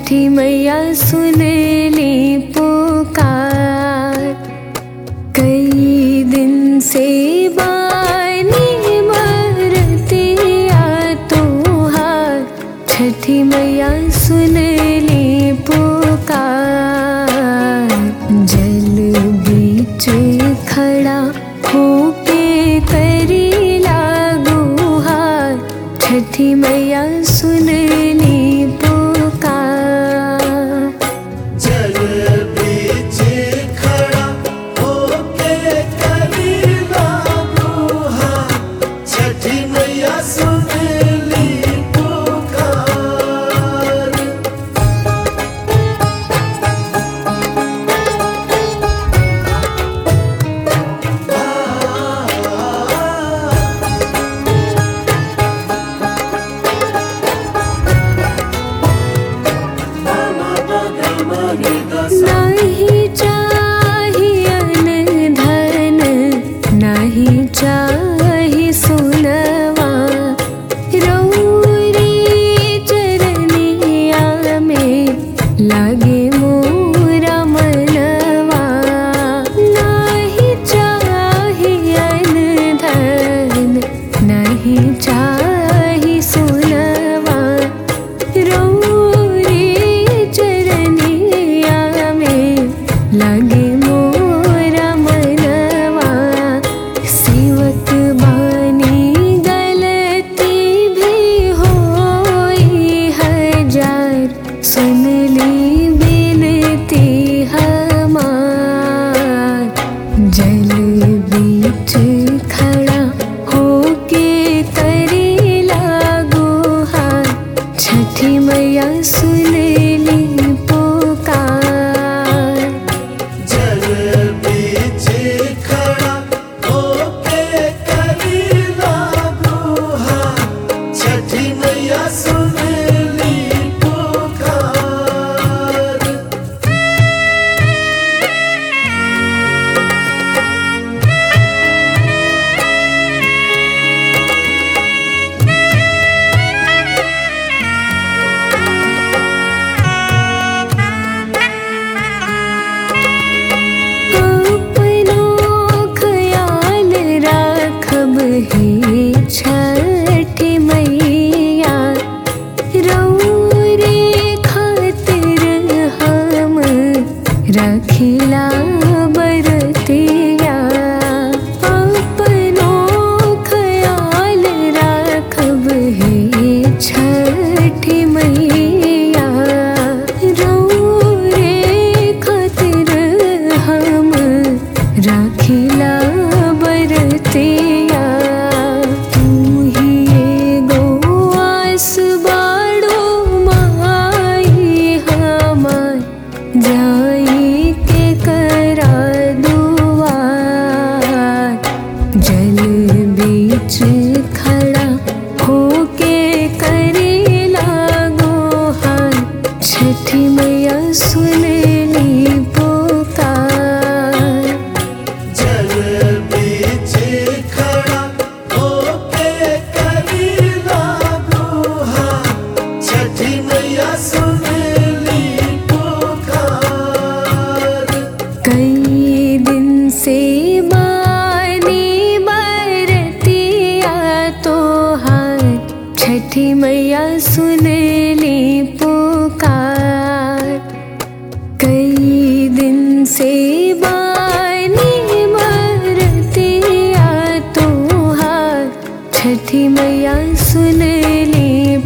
छठी मैया सुन ली पुकार कई दिन से बानी मरतिया तोहार छठी मैया सुन ली पुकार जल बीच खड़ा होके करी लागुहार छठी मैया सुन ली पुकार जल बीच खड़ा होके करीला गुहार छठी मैया सुन ली पुकार नहीं चाहिए धन नहीं चाही सुनवा रौरी चरनिया में लागे मोरा मनवा नहीं चाहिए धन नहीं चाही सुनवा रौरी चरनिया में लगे मोरा मनवा सेवक बानी गलती भी होई हजार सुन ली बिनती हमार जल बीच खड़ा होके करी लागुहार छठी मैया सुन ली पुकार जल बीच खड़ा होके करीला गुहार छठी मैया सुन ली पुकार अपनो ख्याल राखब हे छठी मैया रौरे खातिर हम रखिला बरतिया अपनो ख्याल राखब हे छठी मैया रौरे खातिर हम राखिला बरतिया तू ही एगो आस बाड़ो माई हमार जाई के करा दुआर जल बीच खड़ा होके करे लागो हार छठी मैया सुन ली पुकार जल बीच खड़ा होके करीला गुहार छठी मैया सुन ली पुकार कई दिन से बानी बरतिया तोहार छठी मैया सुन ली पुकार कई दिन से बानी बरतिया तोहार छठी मैया सुन ली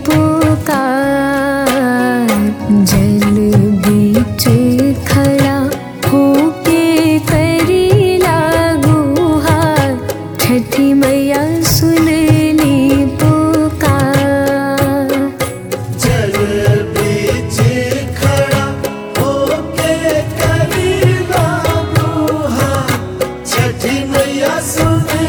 पुकार जल बीच खड़ा होके करी लागुहार छठी मैया सुन ली पुकार जल बीच खड़ा होके करीला गुहार छठी मैया सुन